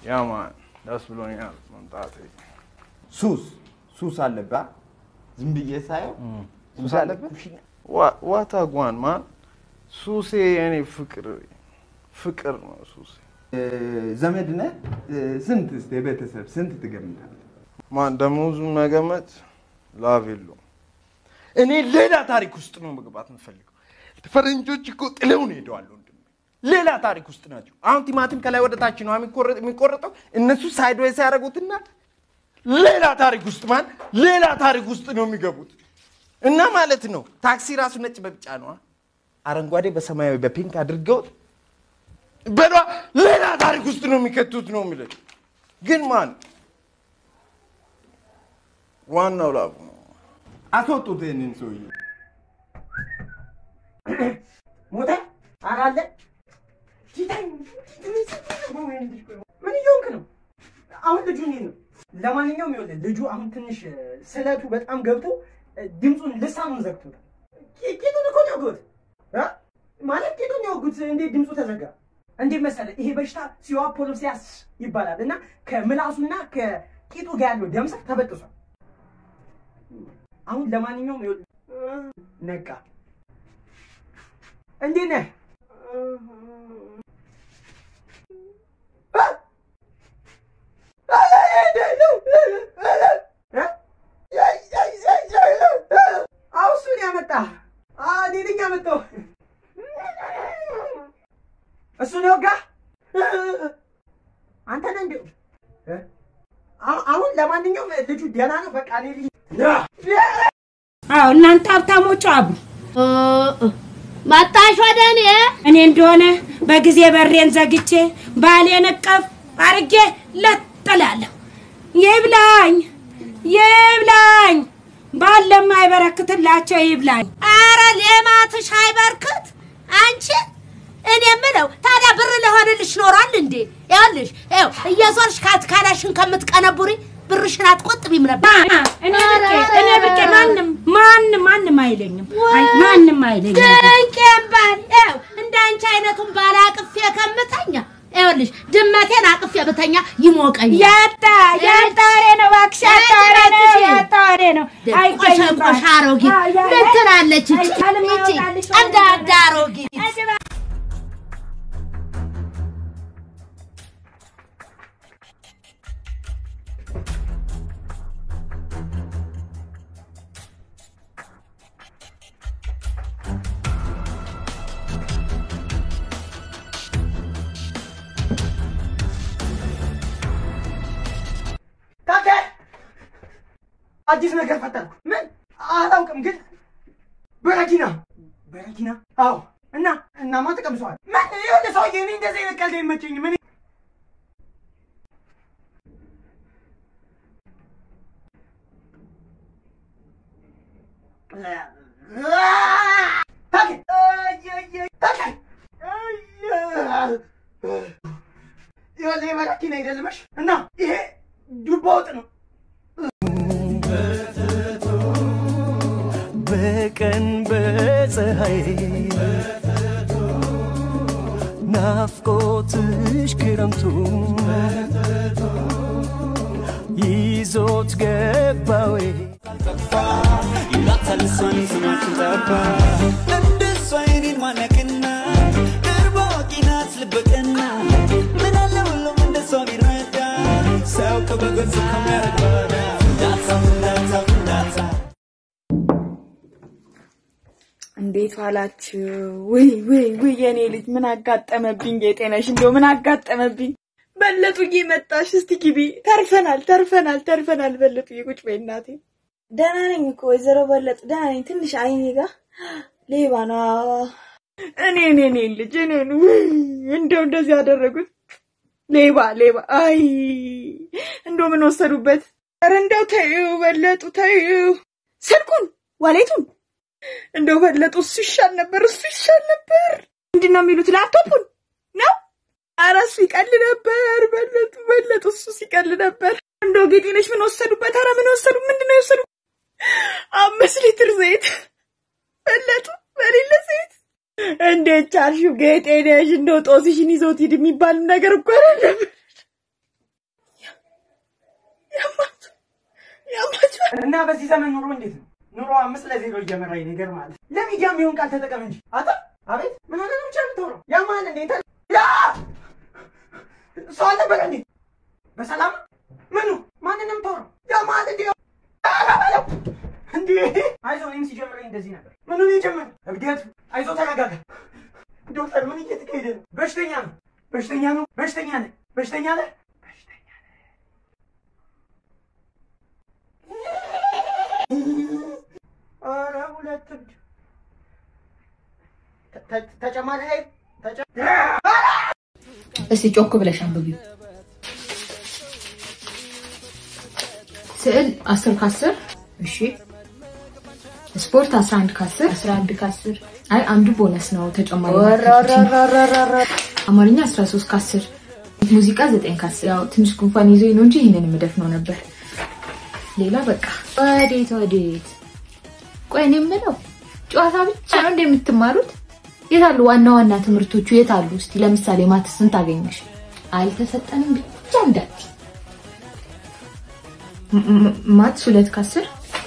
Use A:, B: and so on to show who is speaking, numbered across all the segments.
A: ያማን ደስ ብሎኛል መምጣቴ።
B: ሱስ ሱስ አለብህ? ዝም ብዬ ሳየው ሱስ አለብህ?
A: ዋታ ጓን ማን ሱሴ የኔ ፍቅር ፍቅር ነው ሱሴ።
B: እ፣ ዘመድ ነህ? እ፣ ስንት እስኪ የቤተሰብ ስንት ትገምታለህ?
A: ማን ደሞዙን መገመት ላቭ የለውም። እኔ ሌላ ታሪክ ውስጥ ነው መግባት የምፈልገው። ፈረንጆች እኮ ጥለውን ሄደዋል ወንድሜ። ሌላ ታሪክ ውስጥ ናቸው። አሁን ቲማቲም ከላይ ወደ ታች ነው የሚቆረጥ- የሚቆረጠው። እነሱ ሳይድዌይስ ያደረጉትና ሌላ ታሪክ ውስጥ ማን ሌላ ታሪክ ውስጥ ነው የሚገቡት እና ማለት ነው። ታክሲ ራሱ ነጭ በቢጫ ነው፣ አረንጓዴ በሰማያዊ በፒንክ አድርገው በሏ ሌላ ታሪክ ውስጥ ነው የሚከቱት ነው የሚለው። ግን ማን ዋናው ላቡ ነው።
B: አስወጡት ይህንን ሰውዬ።
C: ሞተ አራለ ምን እየሆንክ ነው? አሁን ልጁ እንዴት ነው? ለማንኛውም ይኸውልህ ልጁ አሁን ትንሽ እ፣ ስለቱ በጣም ገብቶ እ፣ ድምፁን ልሳኑን ዘግቶታል። ቂ- ቂጡን እኮ ነው የወጉት እ? ማለት ቂጡን ነው የወጉት። እንዴት ድምፁ ተዘጋ? እንዴት መሰለህ ይሄ በሽታ ሲዋፖሎሲያስ ይባላል እና ከምላሱና ከቂጡ ጋር ያለው ደም ስር ተበጥሷል። አሁን ለማንኛውም ይኸውልህ ነቃ። እንዴት ነህ? አዎ እሱን ያመጣህ እኔ ነኝ ያመጣው። እሱን የወጋህ አንተ ነህ እንዲሁ። አሁን- አሁን ለማንኛውም ልጁ ደህና ነው። በቃ እኔ ልሂድ።
D: አዎ እናንተ ሀብታሞቹ አብሩ።
E: መጣሽ ወደ እኔ?
D: እኔ እንደሆነ በጊዜ በሬን ዘግቼ ባሌን እቀፍ አርጌ ለጥላለሁ። ይብላኝ ይብላኝ፣ ባል ለማይበረክትላቸው ይብላኝ።
E: አረ ሌማትሽ አይበርክት አንቺ። እኔ የምለው ታዲያ ብር ለሆንልሽ ኖሯል እንዴ? ይኸውልሽ ይኸው እየዞርሽ ካትካላሽን ከምትቀነቡሪ ብርሽን አትቆጥቢም ነበር።
D: ማ- እኔ ብቄ እኔ ብቄ ማንም ማንም ማንም አይለኝም፣ አይ- ማንም አይለኝም።
E: ድንቄም ባል ይኸው እንደ አንቺ አይነቱን ባል አቅፌ ከምተኛ ይኸውልሽ ድመቴን አቅፌ ብተኛ ይሞቀኛል።
D: ያጣ ያጣ ወሬ ነው እባክሽ፣ ያጣ ወሬ ነው፣ ያጣ ወሬ ነው። አይገኝም ባል።
E: ቆሻ አሮጊት
D: አይ፣ አይ፣
E: ምን ትላለች? ይቺ
D: አይቻልም፣
E: ይቺ
D: አይወጣልሽ፣
E: አንዳንድ አሮጊት
C: ታከ አዲስ ነገር ፈጠርኩ። ምን አላውቅም፣ ግን በረኪና በረኪና። አዎ። እና እናማ ተቀምሰዋል። ምን የሆነ ሰውዬ እኔ እንደዚህ አይነት ቀልድ አይመቸኝም። እኔ ታከ ታከ ይኸውልህ የበረኪና አይደለመሽ እና ይሄ ዱባ ወጥ ነው።
F: በቀን በፀሐይ ናፍቆትሽ ክረምቱ ይዞት ገባዌ
G: ይላታል እሷን ስማችን ጠባ እንደሷ አይኔን ማነቅና ቅርብ አዋቂ ናት ልበቀና ምን አለ ሁሉም እንደሷ ቢረዳ ሰው ከበገጽ ከሚያረግ ባዳ ፍንዳታ ፍንዳታ ፍንዳታ
H: እንዴት ዋላችሁ? ውይ ውይ ውይ የኔ ልጅ ምን አጋጠመብኝ? ጌጤነሽ እንደው ምን አጋጠመብኝ? በለጡዬ መጣሽ። እስቲ ግቢ። ተርፈናል ተርፈናል ተርፈናል። በለጡዬ ቁጭ በይ እናቴ። ደህና ነኝ እኮ ወይዘሮ በለጡ ደህና ነኝ። ትንሽ አይኔ ጋር ሌባ ነው። እኔ እኔ እኔ ልጅ እኔን ውይ እንደው እንደዚህ ያደረጉት ሌባ ሌባ። አይ እንደው ምን ወሰዱበት? ኧረ እንደው ተይው በለጡ ተይው። ስልኩን ዋሌቱን እንደው በለጡ እሱ ይሻል ነበር፣ እሱ ይሻል ነበር። ምንድን ነው የሚሉት? ላፕቶፑን ነው? ኧረ እሱ ይቀል ነበር። በለጡ በለጡ እሱ ሲቀል ነበር። እንደው ጌጤነሽ ምን ወሰዱበት? ኧረ ምን ወሰዱ? ምንድን ነው የወሰዱ? አምስት ሊትር ዘይት በለጡ በሌለ ዘይት እንዴት ቻልሽው? ጌጤነሽ እንደው ጦስሽን ይዞት ሂድ የሚባል ነገር እኮ አይደለም። ያማችሁ ያማችሁ
C: እና በዚህ ዘመን ኑሮ እንዴት ነው? ኑሮ አምስት ለዜሮ እየመራኝ ነው። ይገርምሃል። ለሚዲያ የሚሆን ቃል ተጠቀም እንጂ አታ አቤት ምን ሆነ ነው ብቻ የምታወራው? ያማል እንዴ እንተ ያ ሰው አልነበረ እንዴ? በሰላም ምኑ ማንን ነው የምታወራው? ያማል እንዴ እንዴ አይዞህ፣ እኔም ሲጀምረኝ እንደዚህ ነበር። ምኑ ነው የጀመረው? እብደቱ። አይዞህ ተረጋጋ። ዶክተር ምን እየተካሄደ ነው? በሽተኛ ነው፣ በሽተኛ ነው፣ በሽተኛ ነህ፣ በሽተኛ ነህ። ኧረ ሁለት እብድ ተ- ተ- ተጨማሪ ኃይል ተጨ-
I: እስቲ ጮክ ብለሽ አንብቢው። ስዕል 10 ከ10 እሺ። ስፖርት 11 ከ10 11 ከ10 አይ አንዱ ቦነስ ነው ተጨማሪ አማርኛ 13 ከ10 ሙዚቃ 9 ከ10 ያው ትንሽ ጉንፋን ይዞኝ ነው እንጂ ይህንን የምደፍነው ነበር። ሌላ በቃ ወዴት ወዴት? ቆይ እኔ የምለው ጨዋታ ብቻ ነው እንደምትማሩት? የት አሉ ዋና ዋና ትምህርቶቹ የት አሉ? እስቲ ለምሳሌ ማትስ ስንት አገኘሽ? አልተሰጠንም ብቻ እንዳት ማትስ ሁለት ከአስር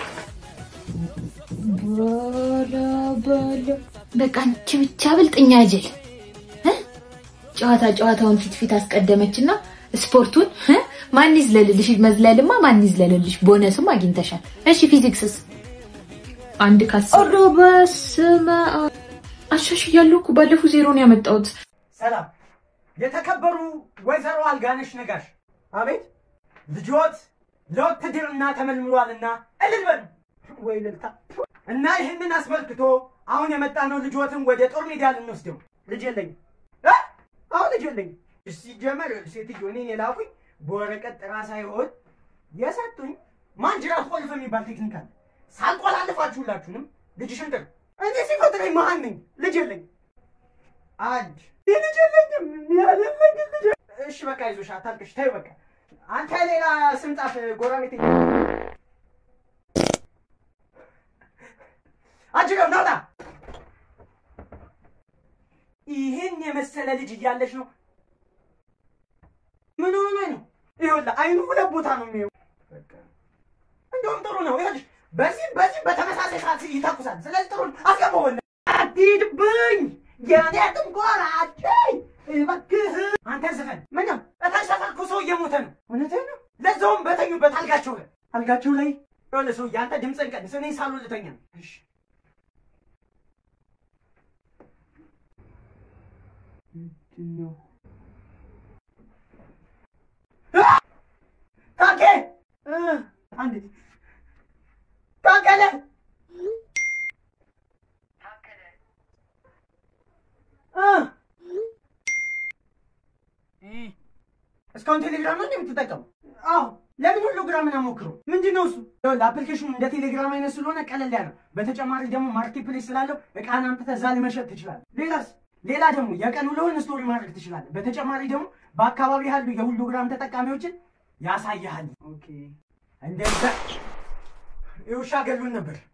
I: በላ በላ በቃ አንቺ ብቻ ብልጥኛ ጅል እ? ጨዋታ ጨዋታውን ፊት ፊት አስቀደመችና ስፖርቱን እ? ማን ይዝለልልሽ? መዝለልማ ማን ይዝለልልሽ? ቦነስም አግኝተሻል። እሺ ፊዚክስስ አንድ ከአስር ኦሮ በስመ አብ አሻሽያለሁ እኮ ባለፈው ዜሮ ነው ያመጣሁት።
C: ሰላም የተከበሩ ወይዘሮ አልጋነሽ ነጋሽ፣ አቤት ልጆት ለውትድርና ተመልምሏልና እልል በሉ ወይ ልልታ እና ይህንን አስመልክቶ አሁን የመጣ ነው ልጆትን ወደ ጦር ሜዳ ልንወስደው። ልጅ የለኝም እ? አሁን ልጅ የለኝም። ሲጀመር ሴትዮ እኔን የላኩኝ በወረቀት ጥራ ሳይሆን የሰጡኝ ማንጅራት ቆልፍ የሚባል ቴክኒክ አለ። ሳልቆላልፋችሁላችሁንም ልጅሽን ጥሩ። እኔ ሲፈጥረኝ መሀን ነኝ። ልጅ የለኝም። አንድ ልጅ የለኝም ያለለኝ ልጅ እሺ በቃ ይዞሽ አታልቅሽ። ተይው በቃ አንተ ሌላ ስም ጻፍ። ጎረቤት አጅገው ናውጣ። ይህን የመሰለ ልጅ እያለሽ ነው። ምን ሆነ ነው? ይኸውልህ አይኑ ሁለት ቦታ ነው የሚየው። እንደውም ጥሩ ነው። ይኸውልሽ በዚህ በዚህ በተመሳሳይ ሰዓት ይተኩሳል። ስለዚህ ጥሩ ነው። አስገባው። ወንድ አትሂድብኝ የኔ ጥንቆራቸኝ እባክህ አንተ ዝፈን። ምነው እታች ሰፈር እኮ ሰው እየሞተ ነው። እውነትህን ነው። ለዛውም በተኙበት አልጋቸው ላይ አልጋቸው ላይ የሆነ ሰው አንተ ድምፅህን ቀንስ። እኔ ሳሎን ልተኛ ነው። እሺ ምንድን ነው? ታኬ እ አንዴ ታከለ እ እስካሁን ቴሌግራም ነው የምትጠቀሙ? አዎ። ለምን ሁሉ ግራምን አሞክረው? ምንድን ነው እሱ? ለአፕሊኬሽኑ እንደ ቴሌግራም አይነት ስለሆነ ቀለል ያለው፣ በተጨማሪ ደግሞ ማርኬት ፕሌስ ስላለው እቃን አምጥተህ እዛ ላይ መሸጥ ትችላለህ። ሌላስ? ሌላ ደግሞ የቀን ውሎህን ስቶሪ ማድረግ ትችላለህ። በተጨማሪ ደግሞ በአካባቢ ያሉ የሁሉ ግራም ተጠቃሚዎችን ያሳያሃል። ኦኬ እንደዛ የውሻ ገሉን ነበር።